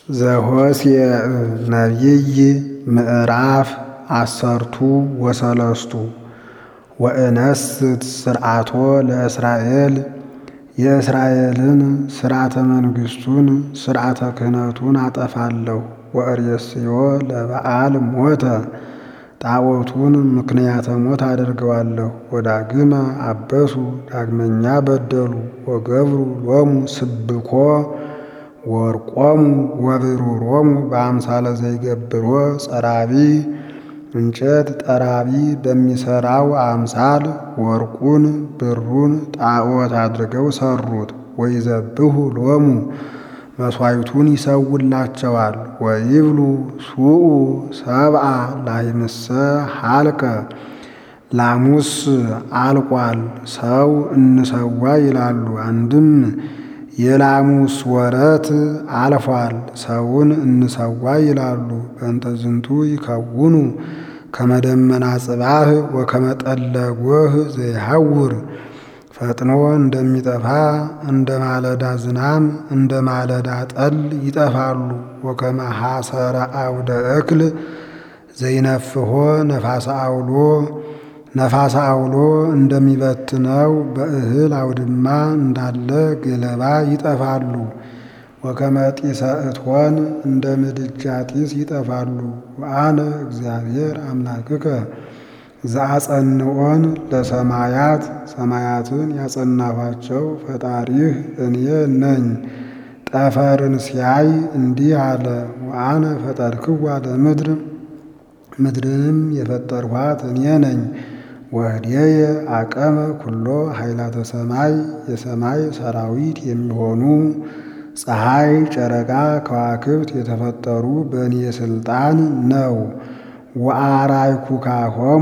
ዘኍስየ ነቢይ ምዕራፍ አሰርቱ ወሰለስቱ ወእነስት ስርዓቶ ለእስራኤል የእስራኤልን ሥርዓተ መንግሥቱን ሥርዓተ ክህነቱን አጠፋለሁ። ወእሬስዮ ለበዓል ሞተ ጣዖቱን ምክንያተ ሞት አደርገዋለሁ። ወዳግመ አበሱ ዳግመኛ በደሉ። ወገብሩ ሎሙ ስብኮ ወርቆሙ ወብሩሮሙ በአምሳለ ዘይገብሮ ጸራቢ እንጨት ጠራቢ በሚሠራው አምሳል ወርቁን ብሩን ጣዖት አድርገው ሠሩት። ወይዘብሑ ሎሙ መሥዋዕቱን ይሰውላቸዋል። ወይብሉ ሱኡ ሰብአ ላሕምሰ ሀልቀ ላሙስ አልቋል ሰው እንሰዋ ይላሉ። አንድም የላሙስ ወረት አልፏል ሰውን እንሰዋ ይላሉ። በእንተ ዝንቱ ይከውኑ ከመደመና ጽባህ ወከመጠለ ጎህ ዘይሐውር ፈጥኖ እንደሚጠፋ እንደ ማለዳ ዝናም እንደ ማለዳ ጠል ይጠፋሉ። ወከመ ሐሰረ አውደ እክል ዘይነፍሖ ነፋሰ አውሎ ነፋሰ አውሎ እንደሚበትነው በእህል አውድማ እንዳለ ገለባ ይጠፋሉ። ወከመ ጢሰ እቶን እንደ ምድጃ ጢስ ይጠፋሉ። ወአነ እግዚአብሔር አምላክከ ዘአጸንዖን ለሰማያት ሰማያትን ያጸናኋቸው ፈጣሪህ እኔ ነኝ። ጠፈርን ሲያይ እንዲህ አለ። ወአነ ፈጠርክዋ ለምድር ምድርንም የፈጠርኋት እኔ ነኝ። ወህድየ አቀመ ኩሎ ኃይላተ ሰማይ የሰማይ ሰራዊት የሚሆኑ ፀሐይ፣ ጨረቃ፣ ከዋክብት የተፈጠሩ በእኔ ሥልጣን ነው። ወአርአይኩካሆሙ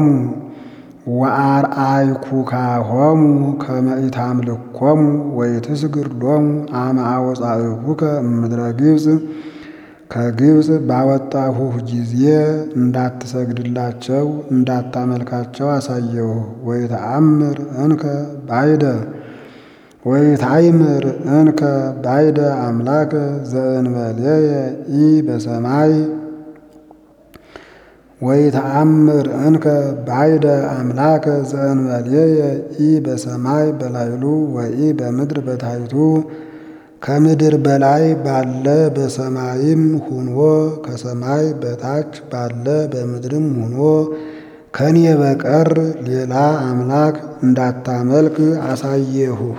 ወአርአይኩካሆሙ ከመ ኢታምልኮሙ ወኢትስግድሎሙ አመ አወጻእኩከ እምድረ ግብፅ ከግብፅ ባወጣሁህ ጊዜ እንዳትሰግድላቸው እንዳታመልካቸው አሳየሁ። ወይተአምር እንከ ባይደ ወይታይምር እንከ ባይደ አምላከ ዘእንበሌየ ኢ በሰማይ ወይተአምር እንከ ባይደ አምላከ ዘእንበሌየ ኢ በሰማይ በላይሉ ወኢ በምድር በታይቱ ከምድር በላይ ባለ በሰማይም ሁኖ ከሰማይ በታች ባለ በምድርም ሁኖ ከኔ በቀር ሌላ አምላክ እንዳታመልክ አሳየሁህ።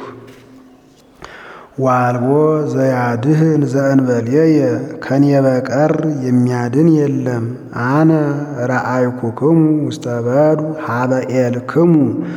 ዋልቦ ዘያድህን ዘእንበሌየ ከኔ በቀር የሚያድን የለም። አነ ረአይኩክሙ ውስተ በዱ ሀበ ኤልክሙ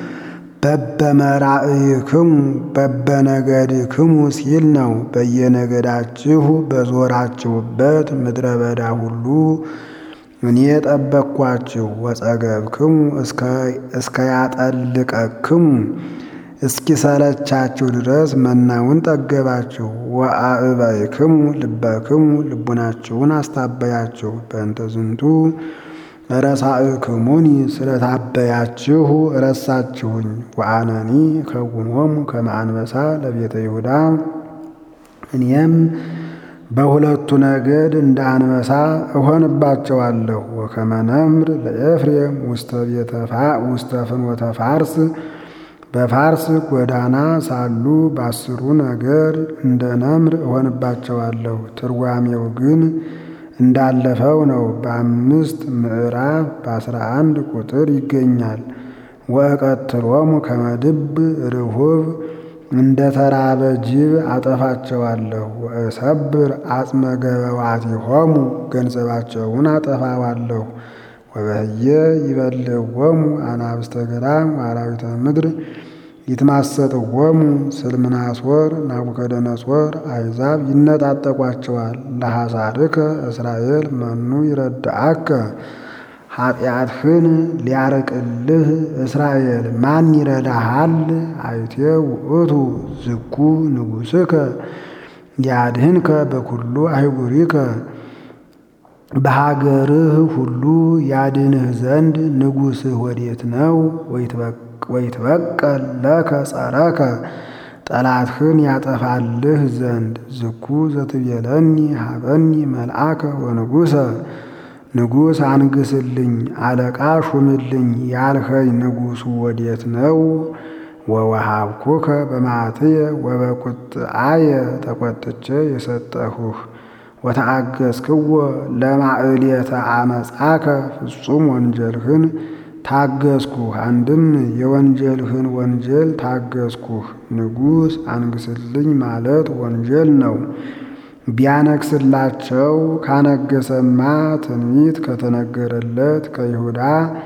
በበመራእይክሙ በበነገድክሙ ሲል ነው። በየነገዳችሁ በዞራችሁበት ምድረ በዳ ሁሉ እኔ ጠበቅኳችሁ። ወጸገብክሙ እስከ ያጠልቀክሙ እስኪሰለቻችሁ ድረስ መናውን ጠገባችሁ። ወአእበይክሙ ልበክሙ ልቡናችሁን አስታበያችሁ። በእንተ ዝንቱ ረሳእክሙኒ ስለታበያችሁ ረሳችሁኝ። ወአነኒ እከውኖሙ ከመ አንበሳ ለቤተ ይሁዳ እኔም በሁለቱ ነገድ እንደ አንበሳ እሆንባቸዋለሁ። ወከመ ነምር ለኤፍሬም ውስተ ፍኖተ ፋርስ በፋርስ ጎዳና ሳሉ በአስሩ ነገድ እንደ ነምር እሆንባቸዋለሁ። ትርጓሜው ግን እንዳለፈው ነው። በአምስት ምዕራፍ በአስራ አንድ ቁጥር ይገኛል። ወእቀትሎሙ ከመ ድብ ርሁብ እንደ ተራበ ጅብ አጠፋቸዋለሁ። ወእሰብር አጽመ ገበዋቲሆሙ ገንዘባቸውን አጠፋዋለሁ። ወበህየ ይበልዕዎሙ አናብስተ ገዳም ወአራዊተ ምድር ይትማሰጥዎሙ ስልምናሶር ናቡከደነጾር አሕዛብ ይነጣጠቋቸዋል። ለሐሳርከ እስራኤል መኑ ይረድአከ ኃጢአትህን ሊያርቅልህ እስራኤል ማን ይረዳሃል? አይቴ ውእቱ ዝኩ ንጉሥከ ያድህንከ በኩሉ አህጉሪከ በሀገርህ ሁሉ ያድንህ ዘንድ ንጉሥህ ወዴት ነው? ወይትበቀል ለከ ጸረከ ጠላትህን ያጠፋልህ ዘንድ ዝኩ ዘትቤለኒ ሀበኒ መልአከ ወንጉሰ ንጉሥ አንግስልኝ አለቃ ሹምልኝ ያልኸኝ ንጉሡ ወዴት ነው? ወወሃብኩከ በመዓትየ ወበቁጥአየ ተቆጥቼ የሰጠሁህ ወተአገስክዎ ለማዕሌተ አመፃከ ፍጹም ወንጀልህን ታገስኩህ። አንድም የወንጀልህን ወንጀል ታገስኩህ። ንጉሥ አንግስልኝ ማለት ወንጀል ነው። ቢያነግስላቸው ካነገሰማ ትንቢት ከተነገረለት ከይሁዳ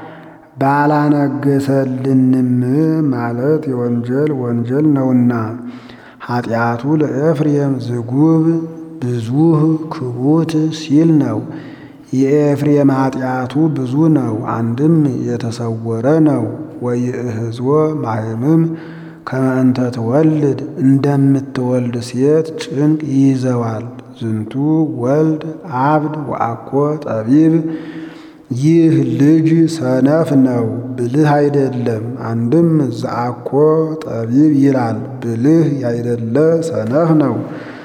ባላነገሰልንም ማለት የወንጀል ወንጀል ነውና። ኃጢአቱ ለኤፍሬም ዝጉብ ብዙህ ክቡት ሲል ነው። የኤፍሬም ኃጢአቱ ብዙ ነው፣ አንድም የተሰወረ ነው። ወይእህዝወ ማህምም ከመ እንተ ትወልድ እንደምትወልድ ሴት ጭንቅ ይይዘዋል። ዝንቱ ወልድ አብድ ወአኮ ጠቢብ ይህ ልጅ ሰነፍ ነው፣ ብልህ አይደለም። አንድም ዘአኮ ጠቢብ ይላል፣ ብልህ ያይደለ ሰነፍ ነው።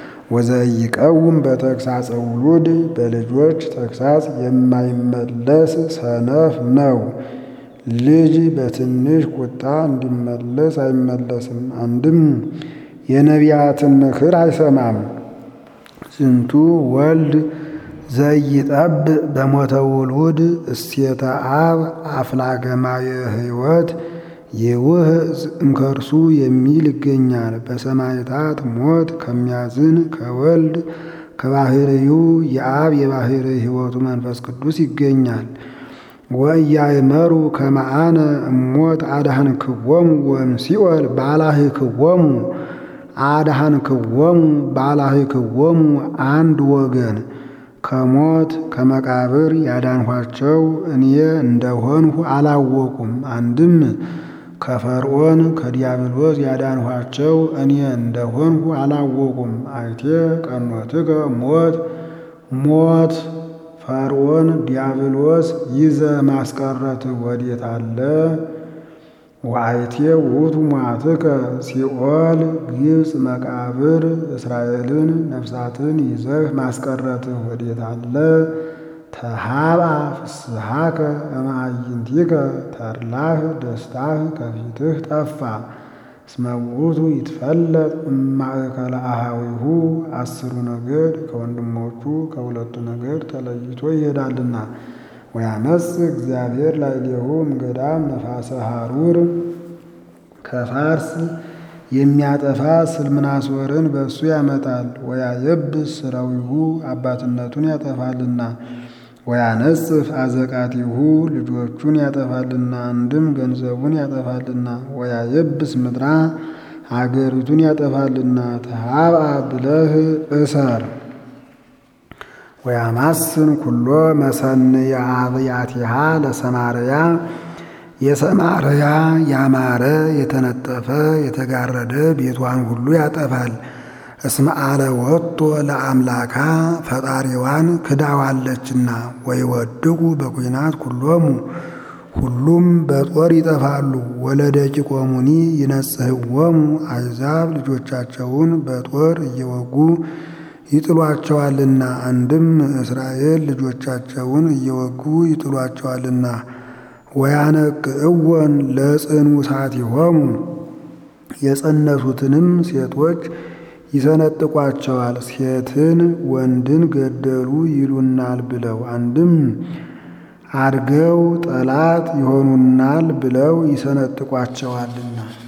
ወዘይቀውም በተግሳጸ ውሉድ በልጆች ተግሳጽ የማይመለስ ሰነፍ ነው። ልጅ በትንሽ ቁጣ እንዲመለስ አይመለስም። አንድም የነቢያትን ምክር አይሰማም። ዝንቱ ወልድ ዘይጠብ በሞተ ውሉድ እስቴተ አብ አፍላገማየ ሕይወት የውህ እንከርሱ የሚል ይገኛል። በሰማዕታት ሞት ከሚያዝን ከወልድ ከባሕርዩ የአብ የባሕርይ ሕይወቱ መንፈስ ቅዱስ ይገኛል። ወእያእመሩ ከመ አነ እሞት አድኃንክዎሙ ወእምሲኦል ባላህክዎሙ አድኃንክዎሙ ባላህክዎሙ አንድ ወገን ከሞት ከመቃብር ያዳንኋቸው እኔ እንደሆንሁ አላወቁም። አንድም ከፈርዖን ከዲያብሎስ ያዳንኋቸው እኔ እንደሆንሁ አላወቁም። አይቴ ቀኖትከ ሞት ሞት ፈርዖን ዲያብሎስ ይዘ ማስቀረት ወዴት አለ? ወአይቴ ውእቱ ሟትከ ሲኦል ግብፅ መቃብር እስራኤልን ነፍሳትን ይዘህ ማስቀረትህ ወዴት አለ? ተሃባ ፍስሐከ እምአዕይንቲከ ተድላህ ደስታህ ከፊትህ ጠፋ። እስመ ውእቱ ይትፈለጥ እማእከለ አሃዊሁ አስሩ ነገድ ከወንድሞቹ ከሁለቱ ነገድ ተለይቶ ይሄዳልና። ወያመጽ እግዚአብሔር ላዕሌሁ እምገዳም ነፋሰ ሐሩር ከፋርስ የሚያጠፋ ስልምናሶርን በእሱ ያመጣል። ወያየብስ ሥራዊሁ አባትነቱን ያጠፋልና። ወያነጽፍ አዘቃቲሁ ልጆቹን ያጠፋልና። አንድም ገንዘቡን ያጠፋልና። ወያየብስ ምድራ አገሪቱን ያጠፋልና። ተሃብአ ብለህ እሰር። ወያማስን ኩሎ መሰንየ አብያቲሃ ለሰማርያ የሰማርያ ያማረ የተነጠፈ የተጋረደ ቤቷን ሁሉ ያጠፋል። እስመ አለ ወጥቶ ለአምላካ ፈጣሪዋን ክዳዋለችና። ወይወድቁ በኩናት ኩሎሙ ሁሉም በጦር ይጠፋሉ። ወለደቂቆሙኒ ይነጽህዎሙ አሕዛብ ልጆቻቸውን በጦር እየወጉ ይጥሏቸዋልና። አንድም እስራኤል ልጆቻቸውን እየወጉ ይጥሏቸዋልና። ወያነቅዕወን ለጽኑሳቲሆሙ የጸነሱትንም ሴቶች ይሰነጥቋቸዋል። ሴትን ወንድን ገደሉ ይሉናል ብለው አንድም አድገው ጠላት ይሆኑናል ብለው ይሰነጥቋቸዋልና